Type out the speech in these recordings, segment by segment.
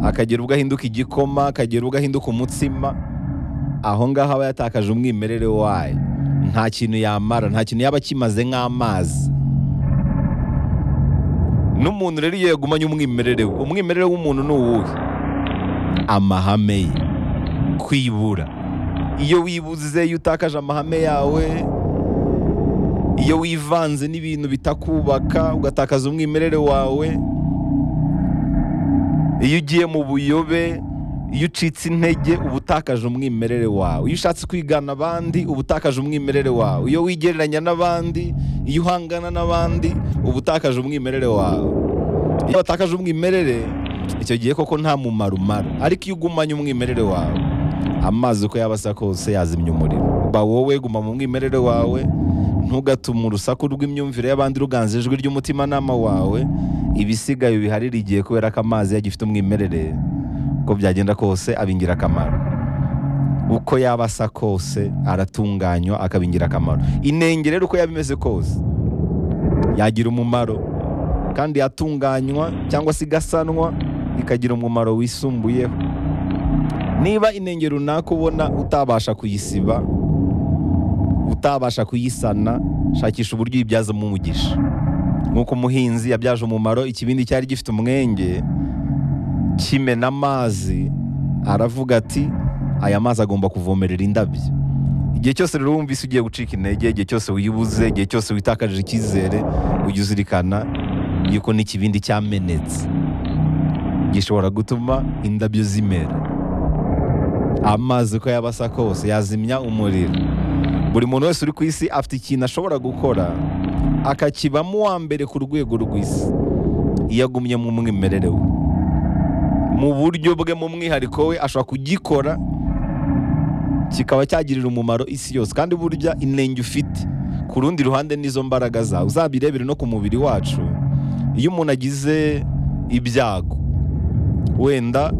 akagira ubwo ahinduka igikoma akagira ubwo ahinduka umutsima aho ngaho aba yatakaje umwimerere wayo nta kintu yamara nta kintu yaba akimaze nk'amazi n'umuntu rero iyo yagumanye umwimerere we umwimerere w'umuntu ni uwuhe amahame ye kwibura iyo wibuze iyo utakaje amahame yawe iyo wivanze n'ibintu bitakubaka ugatakaza umwimerere wawe iyo ugiye mu buyobe iyo ucitse intege uba utakaje umwimerere wawe iyo ushatse kwigana abandi uba utakaje umwimerere wawe iyo wigereranya n'abandi iyo uhangana n'abandi uba utakaje umwimerere wawe iyo watakaje umwimerere icyo gihe koko nta mumaro umara ariko iyo ugumanye umwimerere wawe amazi uko yaba asa kose yazimya umuriro ba wowe guma mu mwimerere wawe ntugatume urusaku rw'imyumvire y'abandi ruganza ijwi ry'umutimanama wawe ibisigaye biharira igihe kubera ko amazi yagifite umwimerere uko byagenda kose aba ingirakamaro uko yaba asa kose aratunganywa akaba ingirakamaro inenge rero uko yaba imeze kose yagira umumaro kandi yatunganywa cyangwa se igasanwa ikagira umumaro wisumbuyeho niba inenge runaka ubona utabasha kuyisiba utabasha kuyisana shakisha uburyo uyibyazamo umugisha nk'uko umuhinzi yabyaje umumaro ikibindi cyari gifite umwenge kimena amazi aravuga ati aya mazi agomba kuvomerera indabyo igihe cyose rero wumvise ugiye gucika intege igihe cyose wibuze igihe cyose witakaje icyizere ujya uzirikana yuko n'ikibindi cyamenetse gishobora gutuma indabyo zimera amazi uko yaba asa kose yazimya umuriro buri muntu wese uri ku isi afite ikintu ashobora gukora akakibamo uwa mbere ku rwego rw'isi iyo agumye mu mwimerere we mu buryo bwe mu mwihariko we ashobora kugikora kikaba cyagirira umumaro isi yose kandi burya inenge ufite ku rundi ruhande n'izo mbaraga zawe uzabirebere no ku mubiri wacu iyo umuntu agize ibyago wenda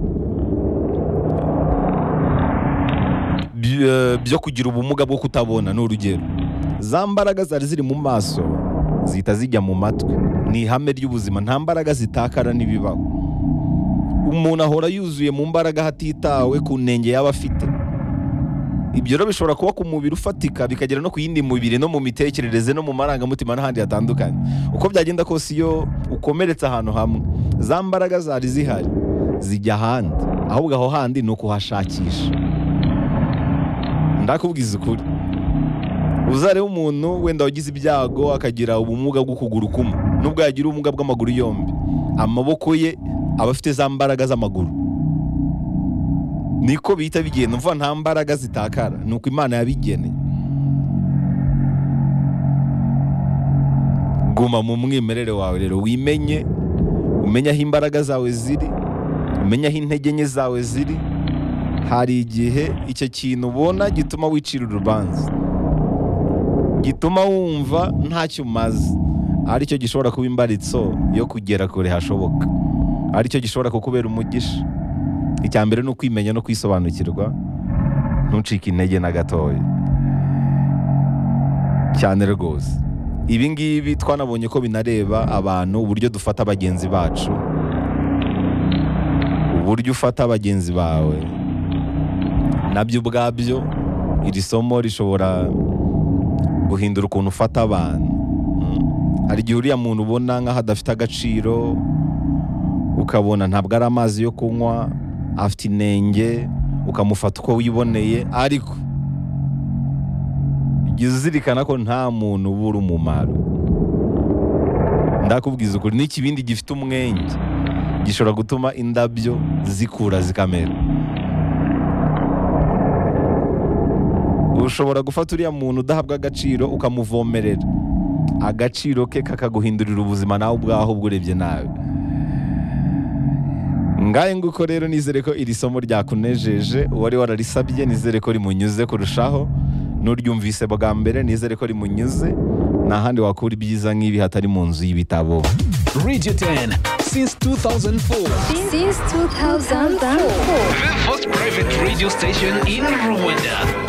byo kugira ubumuga bwo kutabona ni urugero za mbaraga zari ziri mu maso zihita zijya mu matwi ni ihame ry'ubuzima nta mbaraga zitakara n'ibibaho umuntu ahora yuzuye mu mbaraga hatitawe ku ntenge yaba afite ibyo rero bishobora kuba ku mubiri ufatika bikagera no ku yindi mubiri no mu mitekerereze no mu marangamutima n'ahandi hatandukanye uko byagenda kose iyo ukomeretse ahantu hamwe za mbaraga zari zihari zijya ahandi ahubwo aho handi ni ukuhashakisha ndakubwiza ukuri uzarebe umuntu wenda wagize ibyago akagira ubumuga bw'ukuguru kumwe nubwo yagira ubumuga bw'amaguru yombi amaboko ye aba afite za mbaraga z'amaguru niko bihita bigenda mvuga nta mbaraga zitakara ni uko imana yabigeneye guma mu mwimerere wawe rero wimenye umenye aho imbaraga zawe ziri umenye aho intege nke zawe ziri hari igihe icyo kintu ubona gituma wicira urubanza gituma wumva ntacyo umaze aricyo gishobora kuba imbaritso yo kugera kure hashoboka aricyo gishobora kukubera umugisha icya mbere ni ukwimenya no kwisobanukirwa ntucike intege na gatoya cyane rwose ibi ngibi twanabonye ko binareba abantu uburyo dufata bagenzi bacu uburyo ufata bagenzi bawe nabyo ubwabyo iri somo rishobora guhindura ukuntu ufata abantu hari igihe uriya muntu ubona nk'aho adafite agaciro ukabona ntabwo ari amazi yo kunywa afite inenge ukamufata uko wiboneye ariko jya uzirikana ko nta muntu ubura umumaro ndakubwiza ukuri n'ikibindi gifite umwenge gishobora gutuma indabyo zikura zikamera ushobora gufata uriya muntu udahabwa agaciro ukamuvomerera agaciro ke kakaguhindurira ubuzima nawe ubwaho urebye nawe ngahe nguko rero nizere ko iri somo ryakunejeje uwari wararisabye nizere ko rimunyuze kurushaho n'uryumvise bwa mbere nizere ko rimunyuze nta handi wakura ibyiza nk'ibi hatari mu nzu y'ibitabo Radio 10 since 2004. Since 2004. The first private radio station in Rwanda.